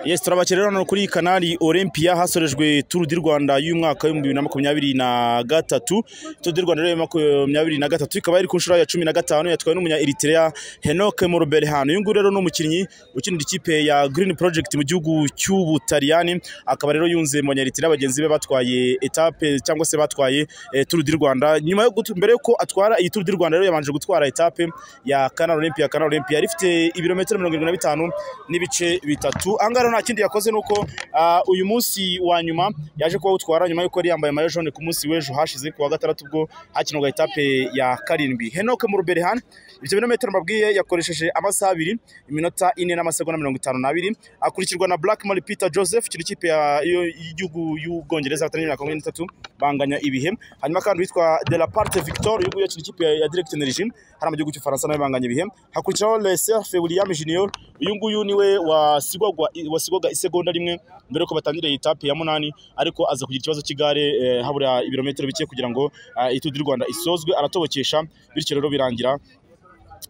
yes turabakira rero hano kuri kanari olympia hasorejwe turu di rwanda y'umwaka w'ibihumbi bibiri na makumyabiri na gatatu turu di rwanda rero ya makumyabiri na gatatu ikaba iri ku nshuro ya cumi na gatanu yatwawe n'umunya eritrea henoke moruberihano uyu nguyu rero ni umukinnyi ukinira ikipe ya green project mu gihugu cy'ubutaliyani akaba rero yunze mu banyaritera bagenzi be batwaye etape cyangwa se batwaye eh, turu di rwanda nyuma yo gutu- mbere yuko atwara iyi turu di rwanda rero yabanje gutwara etape ya kanari olympia kanari olympia yari ifite ibirometero mirongo irindwi na bitanu n'ibice bitatu aha ngaha rero nta kindi yakoze ni uko ah, uyu munsi wa nyuma yaje kuwutwara nyuma y'uko yari yambaye mayo jaune ku munsi w'ejo hashize ku wa gatandatu ubwo hakinwaga etape ya karindwi henoke mu ruberehane ibyo birometero mbabwiye yakoresheje amasaha abiri iminota ine n'amasegonda mirongo itanu n'abiri akurikirwa na black mari peter joseph kiri ikipe ya- yo- y'igihugu y'ubwongereza hatangira na makumyabiri n'itatu banganya ibihe hanyuma kandi witwa de la parte victor uyu nguyu akiri ikipe ya ya direct energy hano mu gihugu cy'ufaransa nawe banganya ibihe hakurikiraho leserfe william junior uyu nguyu niwe wasigwagwa wasigwaga isegonda rimwe mbere yuko batangira iyi tape ya munani ariko aza kugira ikibazo cy'igare eh, habura ibirometero bike kugira ngo eh, itudi y'u rwanda isozwe aratobokesha bityo rero birangira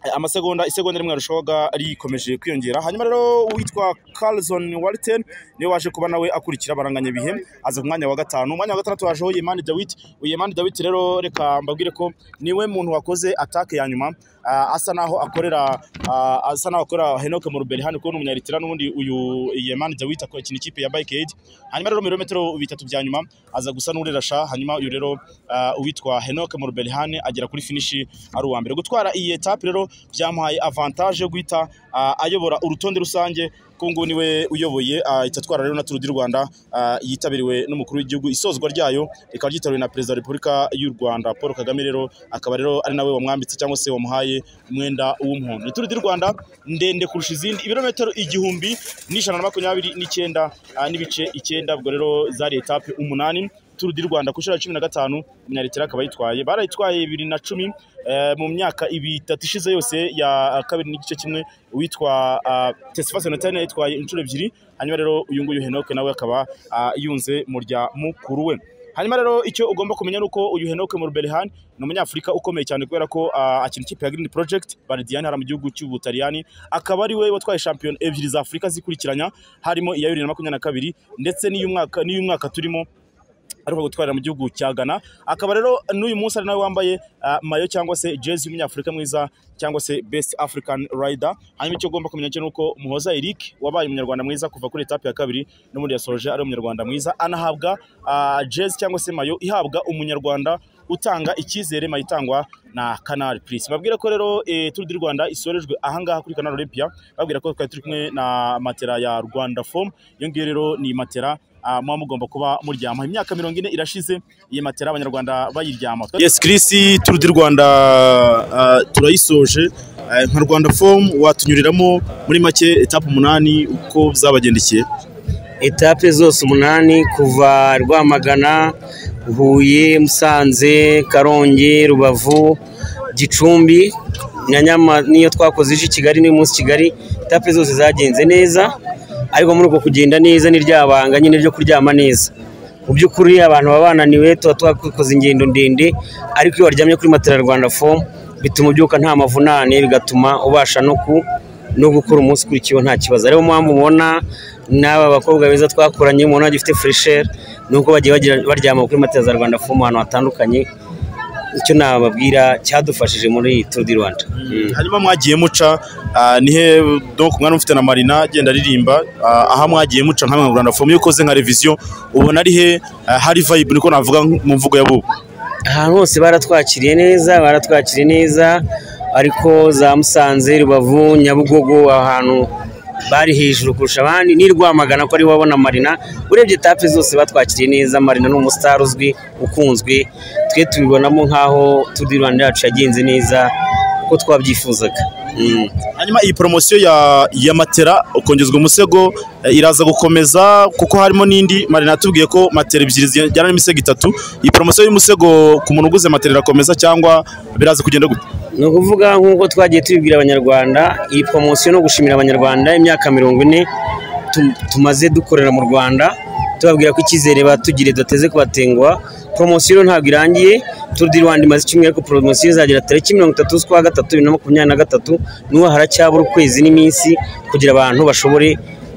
Eh, amasegonda isegonda rimwe yarushaga rikomeje kwiyongera hanyuma rero uwitwa Carlson Walton niwe waje kuba nawe akurikira baranganya bihe aza ku mwanya wa gatanu umwanya wa gatandatu wajeho Yemani Dawit Yemani Dawit rero reka mbabwire ko niwe muntu wakoze atake ya nyuma ah, asa naho akorera ah, asa naho akorera Henoke Moruberi hano kuko ni umunyaritira n'ubundi uyu Yemani Dawit akina ikipe ya Bike Aid hanyuma rero mu birometero bitatu bya nyuma aza gusa n'urerasha hanyuma uyu rero ah, uwitwa Henoke Moruberi agera kuri finishi ari uwa mbere gutwara iyi etape rero byamuhaye avantage yo guhita ah, ayobora urutonde rusange kuko ngubu niwe uyoboye ah, itatwara rero na turu di rwanda ah, yitabiriwe n'umukuru w'igihugu isozwa ryayo rikaba ryitabiriwe na perezida wa repubulika y'u rwanda paul kagame rero akaba rero ari nawe wamwambitse cyangwa se wamuhaye umwenda w'umuhondo Ni turu di rwanda ndende kurusha izindi ibirometero igihumbi n'ijana na makumyabiri n'icyenda ah, n'ibice icyenda ubwo rero zari etape umunani turu di rwanda ku nshuro ya cumi na gatanu umunyaritera akaba yitwaye barayitwaye bibiri na cumi eh, mu myaka ibitatu ishize yose ya kabiri n'igice kimwe uwitwa uh, Tesifa Senatani yitwaye inshuro ebyiri hanyuma rero uyu nguyu Henoke nawe akaba ah, yunze mu rya mukuru we hanyuma rero icyo ugomba kumenya ni uko uyu Henoke Morberhan ni umunyafurika ukomeye cyane kubera ko ah, akina ikipe ya Green Project Bardiani hara mu gihugu cy'Ubutaliyani akaba ari we watwaye shampiyona ebyiri za Afurika zikurikiranya harimo iya bibiri na makumyabiri na kabiri ndetse n'iy'umwaka n'iy'umwaka turimo ariko gutwarira mu gihugu cya Ghana akaba rero n'uyu munsi ari nawe wambaye ah, mayo cyangwa se jezi y'umunyafurika mwiza cyangwa se best african rider hanyuma icyo ugomba kumenya cyo ni uko muhoza Eric wabaye umunyarwanda mwiza kuva kuri etape ya kabiri n'ubundi yasoje ari umunyarwanda mwiza anahabwa ah, jezi cyangwa se mayo ihabwa umunyarwanda utanga icyizere mayo itangwa na Canal Plus babwira ko rero eh, Tour du Rwanda isorejwe ahangaha kuri Canal Olympia babwira ko twari turi kumwe na matera ya Rwanda Form iyo ngiyo rero ni matera ah, muba mugomba kuba muryama imyaka mirongo ine irashize iyi matera abanyarwanda bayiryama yes Chris Tour du Rwanda ah, turayisoje Eh, nka Rwanda Form watunyuriramo muri make etape umunani uko zabagendekeye etape zose umunani kuva rwamagana huye musanze karongi rubavu gicumbi na nyama niyo twakoze ije i kigali n'uyu munsi kigali etape zose zagenze neza ariko muri uko kugenda neza ni rya banga nyine ryo kuryama neza mu by'ukuri abantu baba bananiwe tuba twakoze ingendo ndende ariko iyo waryamye kuri matera rwanda fomu bituma ubyuka nta mavunane bigatuma ubasha no ku no gukora umunsi ukurikiyeho nta kibazo ariyo mpamvu ubona n'aba bakobwa beza twakoranye mubona bagifite furesheri ni uko bagiye bagira- baryama kuri matera za rwanda fomu ahantu hatandukanye icyo nababwira cyadufashije muri iyi turu di rwanda Mm. hanyuma mwagiye muca ah, nihe donc mwana mufite na marina agenda aririmba ah, aha mwagiye muca nka Rwanda Form iyo ukoze nka revision ubona ari he ah, hari vibe niko navuga mu mvugo ya bubu ahantu hose baratwakiriye neza baratwakiriye neza ariko za musanze rubavu nyabugogo ahantu bari hejuru kurusha abandi ni rwamagana ko ari wabona marina urebye etape zose batwakiriye neza marina ni umusitari uzwi ukunzwe twe tubibonamo nk'aho turi rwanda yacu yagenze neza uko twabyifuzaga Mm. hanyuma iyi promotion ya ya matera ukongezwa umusego eh, iraza gukomeza kuko harimo n'indi marina yatubwiye ko matera ebyiri zijyana n'imisego itatu iyi promotion y'umusego ku muntu uguze matera irakomeza cyangwa biraza kugenda gute ni ukuvuga nk'uko twagiye tubibwira abanyarwanda iyi poromosiyo no gushimira abanyarwanda imyaka mirongo ine tu- tumaze dukorera mu rwanda tubabwira ko icyizere batugiriye dateze kubatenguha poromosiyo rero ntabwo irangiye turu di rwanda imaze icyumweru ariko poromosiyo izagera tariki mirongo itatu z'ukwa gatatu bibiri na makumyabiri na gatatu n'ubu haracyabura ukwezi n'iminsi kugira abantu bashobore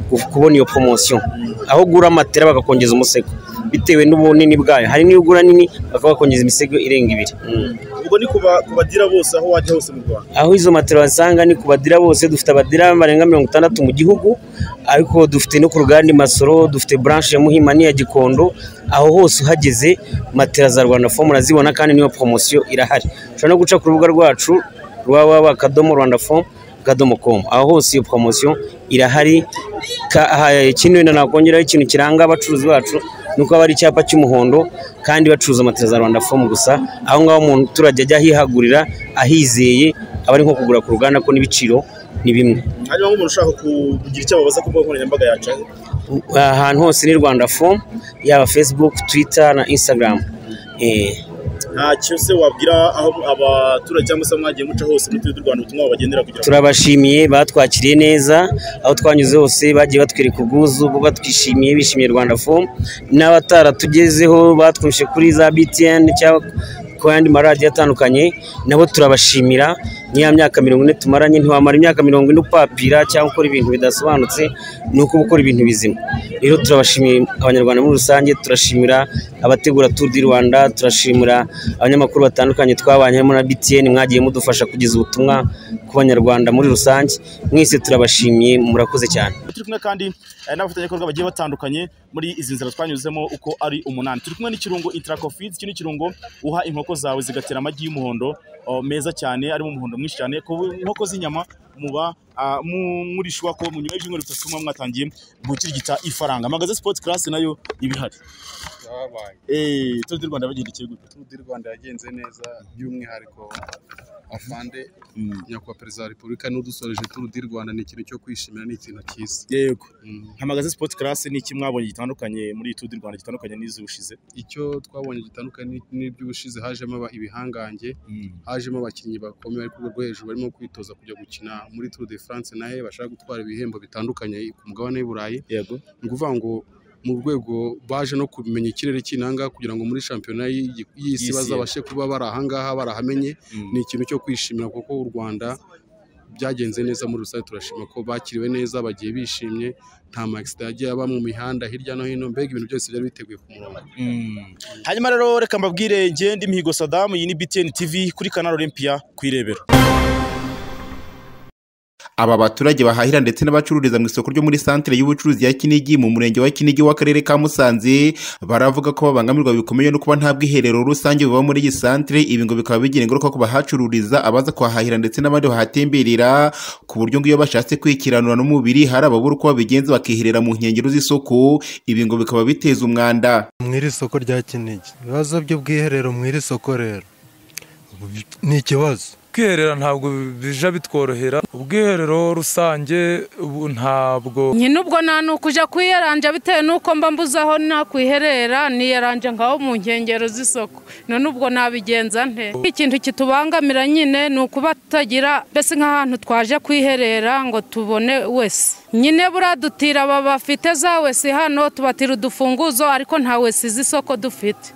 ku- kubona iyo poromosiyo aho ugura amatera bakakongeza umusego bitewe n'ubunini bwayo hari n'iyo ugura nini bakaba bakongeza imisego irenga ibiri Mm. ubwo ni ku ba- ku badira bose aho wajya hose mu rwanda aho izo matera wasanga ni ku badira bose dufite abadira barenga mirongo itandatu mu gihugu ariko dufite no ku ruganda i masoro dufite branche ya muhima n'iya gikondo aho hose uhageze matera za rwanda fomu urazibona kandi niyo poromosiyo irahari ushobora no guca ku rubuga rwacu rwa www akadomo rwanda fomu akadomo komu aho hose iyo poromosiyo irahari Ka- aha, ikindi wenda nakongeraho ikintu kiranga abacuruzi bacu ni uko haba hari icyapa cy'umuhondo kandi bacuruza matera za rwanda fomu gusa aho ngaho umuturage ajya ahihagurira ahizeye aba ari nko kugura ku ruganda ko n'ibiciro ni bimwe hanyuma nk'umuntu ushaka kugira icyo ababaza ku mbuga nkoranyambaga yaca he? ahantu hose ni rwanda fomu yaba facebook twitter na instagram Eh, nta cyo se wabwira aho abaturage cyangwa se mwagiye muca hose mu turere tw'u rwanda ubutumwa bagendera kugira ngo turabashimiye batwakiriye neza aho twanyuze hose bagiye batwereka ubwuzu ubwo batwishimiye bishimiye rwanda fomu n'abataratugezeho batwumvise kuri za btn cyangwa ku yandi maradiyo atandukanye nabo turabashimira ni ya myaka mirongo ine tumaranye ntiwamara imyaka mirongo ine upapira cyangwa ukora ibintu bidasobanutse ni uko uba ukora ibintu bizima rero turabashimiye abanyarwanda muri rusange turashimira abategura tour du rwanda turashimira abanyamakuru batandukanye twabanye harimo na btn mwagiye mudufasha kugeza ubutumwa ku banyarwanda muri rusange mwese turabashimiye murakoze cyane turi kumwe kandi eh, n'abafatanyabikorwa bagiye batandukanye muri izi nzira twanyuzemo uko ari umunani turi kumwe n'ikirungo interacofids iki ni ikirungo uha inkoko zawe zigatera amagi y'umuhondo oh, meza cyane arimo umuhondo mwinshi cyane ku nkoko z'inyama muba ah, mu- murishwa ko mu nyuma y'ibyumweru bitatu muba mwatangiye gukirigita ifaranga magaze sport class nayo ibihari babaye eh Tour du Rwanda bagendekeye gute Tour du Rwanda yagenze neza by'umwihariko afande Mm. nyakubahwa perezida wa repubulika n'udusoreje Tour du Rwanda ni ikintu cyo kwishimira ni ikintu cyiza yego Mm. hamagaze sport class ni iki mwabonye gitandukanye muri Tour du Rwanda gitandukanye n'izubushize icyo twabonye gitandukanye ni- n'iby'ubushize hajemo aba- ibihangange hajemo abakinnyi bakomeye bari ku rwego rwo hejuru barimo kwitoza kujya gukina muri Tour de France nahe bashaka gutwara ibihembo bitandukanye ku mugabane w'i Burayi yego ni ukuvuga ngo mu rwego baje no kumenya ikirere kinanga kugira ngo muri shampiyona y'i- y'isi Y'isi. bazabashe kuba bari ahangaha barahamenye ni ikintu cyo kwishimira kuko u Rwanda byagenze neza muri rusange turashima ko bakiriwe neza bagiye bishimye nta makisida yagiye aba mu mihanda hirya no hino mbega ibintu byose byari biteguye ku murongo hanyuma rero reka mbabwire ngende imihigo sadamu iyi ni btn tv kuri kanal olympia kuyirebera Aba baturage bahahira ndetse n'abacururiza mu isoko ryo muri santire y'ubucuruzi ya Kinigi mu murenge wa Kinigi w'akarere ka Musanze baravuga ko babangamirwa bikomeye no kuba nta bwiherero rusange buba muri iyi santire ibi ngo bikaba bigira ingaruka ku bahacururiza abaza kuhahahira ndetse n'abandi bahatemberera ku buryo ngo iyo bashatse kwikiranura n'umubiri hari ababura uko babigenza bakiherera mu nkengero z'isoko ibi ngo bikaba biteza umwanda mu iri soko rya kinigi ibibazo by'ubwiherero mu iri soko rero ni ikibazo ubwiherero ntabwo bija bitworohera ubwiherero rusange ubu ntabwo nyine ubwo nta n'ukujya kwiyaranja bitewe n'uko mba mbuze aho nakwiherera niyaranja ngaho mu nkengero z'isoko none ubwo nabigenza nte ikintu kitubangamira nyine ni ukuba tutagira mbese nk'ahantu twaje kwiherera ngo tubone wese nyine buriya dutira aba bafite za wese hano tubatira udufunguzo ariko nta wese z'isoko dufite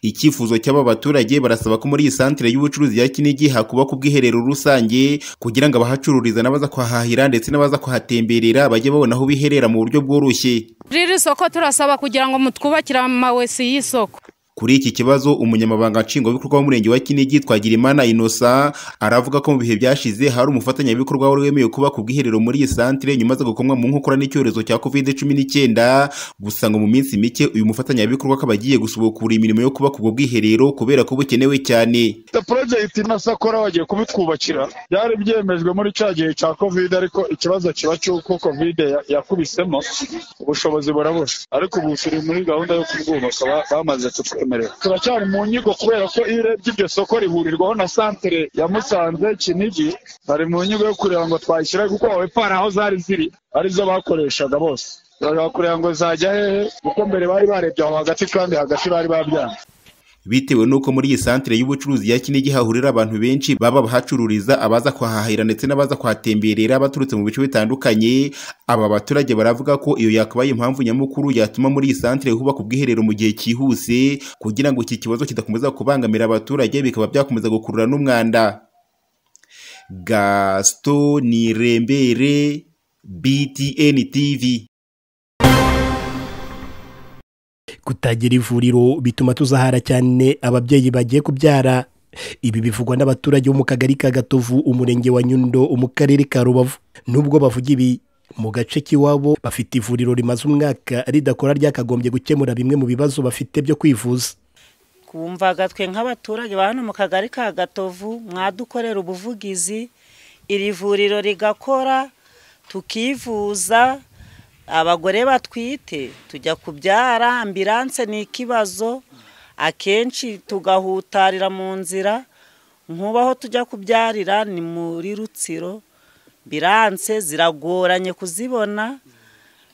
Icyifuzo cy'aba baturage barasaba ko muri iyi santire y'ubucuruzi ya Kinigi hakubakwa ubwiherero rusange kugira ngo abahacururiza n'abaza kuhahahira ndetse n'abaza kuhatemberera bajye babona aho biherera mu buryo bworoshye. muri iri soko turasaba kugira ngo mutwubakire amawesi y'isoko Kuri iki kibazo umunyamabanga nshingwabikorwa w'umurenge wa Kinigi Twagirimana Innocent aravuga ko mu bihe byashize hari umufatanyabikorwa wari wemewe kubaka ubwiherero muri iyi santire nyuma zo gukomwa mu nkokora n'icyorezo cya COVID-19 gusa ngo mu minsi mike uyu mufatanyabikorwa akaba agiye gusubukura imirimo yo kubaka ubwo bwiherero kubera ko bukenewe cyane. leta porojegiti na sakora bagiye kubitwubakira byari byemejwe muri cya gihe cya kovide ariko ikibazo kiba cy'uko kovide ya- yakubisemo ubushobozi burabura ariko ubu turi muri gahunda yo kubwubaka ba- bamaze kutwemerera turacyari mu nyigo kubera ko iyo urebye iryo soko rihurirwaho na santere ya musanze kinigi bari mu nyigo yo kureba ngo twayishyira kuko abapara aho zari ziri arizo bakoreshaga bose turashaka kureba ngo zajya hehe kuko mbere bari barebye aho hagati kandi hagati bari babyanze bitewe n'uko muri iyi santire y'ubucuruzi ya kinigi hahurira abantu benshi baba bahacururiza abaza kuhahahira ndetse n'abaza kuhatemberera baturutse mu bice bitandukanye aba baturage baravuga ko iyo yakabaye impamvu nyamukuru yatuma muri iyi santire hubaka ubwiherero mu gihe cyihuse kugira ngo iki kibazo kidakomeza kubangamira abaturage bikaba byakomeza gukurura n'umwanda gaston nirembere btn tv kutagira ivuriro bituma tuzahara cyane ababyeyi bagiye kubyara ibi bivugwa n'abaturage bo mu kagari ka gatovu umurenge wa nyundo mu karere ka rubavu nubwo bavuga ibi mu gace k'iwabo bafite ivuriro rimaze umwaka ridakora ryakagombye gukemura bimwe mu bibazo bafite byo kwivuza twumvaga twe nk'abaturage ba hano mu kagari ka gatovu mwadukorera ubuvugizi iri vuriro rigakora tukivuza abagore batwite tujya kubyara ambiranse ni ikibazo akenshi tugahutarira mu nzira nk'ubaho tujya kubyarira ni muri rutsiro ambiranse ziragoranye kuzibona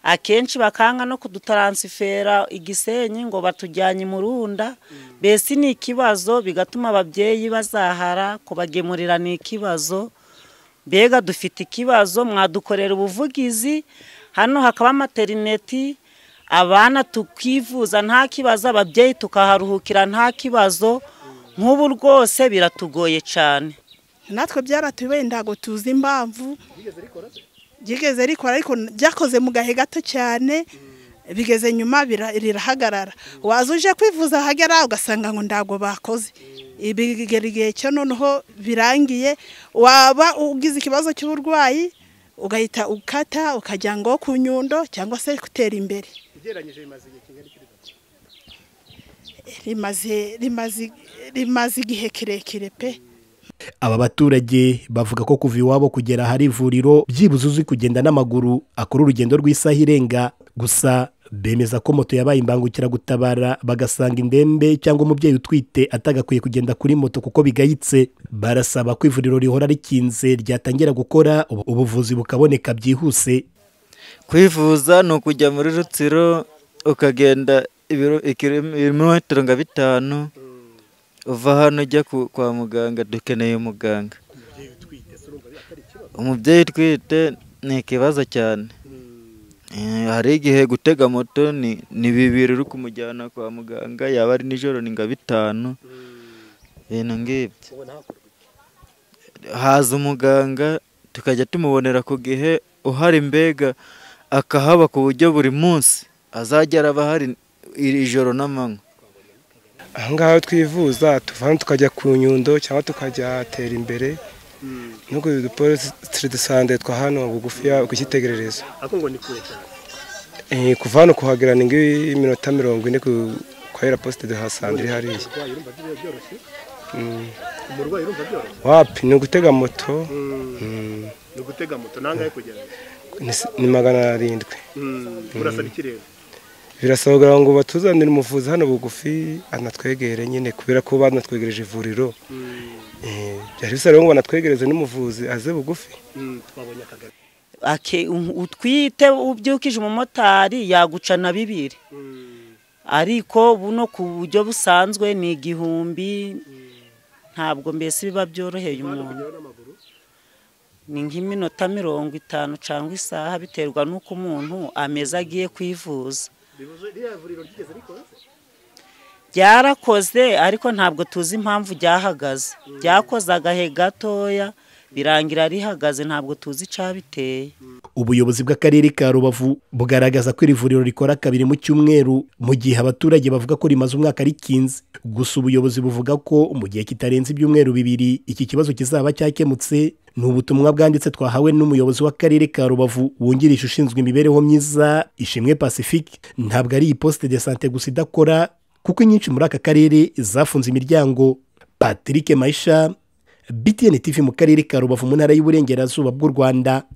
akenshi bakanga no kudutaransifera igisenyi ngo batujyanye imurunda mbese ni ikibazo bigatuma ababyeyi bazahara kubagemurira ni ikibazo mbega dufite ikibazo mwadukorera ubuvugizi hano hakaba materineti abana tukivuza nta kibazo ababyeyi tukaharuhukira nta kibazo nk'ubu rwose biratugoye cyane natwe byaratubeye ntabwo tuzi impamvu ryigeze rikora ariko ryakoze mu gahe gato cyane bigeze nyuma rirahagarara waza uje kwivuza ahagera ugasanga ngo ntabwo bakoze bigera igihe cyo noneho birangiye waba ugize ikibazo cy'uburwayi ugahita ukata ukajya ngo ku nyundo cyangwa se gutera imbere rimaze igihe kirekire pe aba baturage bavuga ko kuva iwabo kugera ahari ivuriro byibuze uzi kugenda n'amaguru akora urugendo rw'isaha irenga gusa bemeza ko moto yabaye imbangukiragutabara bagasanga indembe cyangwa umubyeyi utwite atagakwiye kugenda kuri moto kuko bigayitse barasaba ko ivuriro rihora rikinze ryatangira gukora ubuvuzi bukaboneka byihuse kwivuza ni ukujya muri rutsiro ukagenda ibirometero nka bitanu uva hano ujya kwa muganga dukeneye umuganga umubyeyi utwite ni ikibazo cyane hari igihe gutega moto ni bibiri uri kumujyana kwa muganga yaba ari nijoro ni nka bitanu ibintu ngibyo haza umuganga tukajya tumubonera ku gihe uhari mbega akahaba ku buryo buri munsi azajya araba hari ijoro n'amanywa ahangaha twivuza tuva hano tukajya ku nyundo cyangwa tukajya tera imbere nkuko dupolisi dusande twa hano bugufiya ukitegerereza kuva hano kuhagera ni nk'iminota mirongo ine kwa hera posite de hasandire hariya wapi ni ugutega moto ni ugutega moto nangahe kugera ni magana arindwi birasabwa ngo batuzanire umuvuzi hano bugufi anatwegere nyine kubera ko banatwegereje ivuriro byari bisa rero ngo banatwegereze n'umuvuzi aze bugufi utwite ubyukije umumotari yaguca na bibiri ariko buno ku buryo busanzwe ni igihumbi ntabwo mbese biba byoroheye umuntu ni nk'iminota mirongo itanu cyangwa isaha biterwa n'uko umuntu ameze agiye kwivuza byarakoze ariko ntabwo tuzi impamvu ryahagaze ryakoze agahe gatoya birangira rihagaze ntabwo tuzi icyabiteye ubuyobozi bw'akarere ka rubavu bugaragaza ko iri vuriro rikora kabiri mu cyumweru mu gihe abaturage bavuga ko rimaze umwaka rikinze gusa ubuyobozi buvuga ko mu gihe kitarenze ibyumweru bibiri iki kibazo kizaba cyakemutse ni ubutumwa bwanditse twahawe n'umuyobozi w'akarere ka rubavu wungirije ushinzwe imibereho myiza ishimwe pacifique ntabwo ari iyi posite de sante gusa idakora kuko inyinshi muri aka karere zafunze imiryango patrick mayisha btn tv mu karere ka rubavu mu ntara y'uburengerazuba bw'u rwanda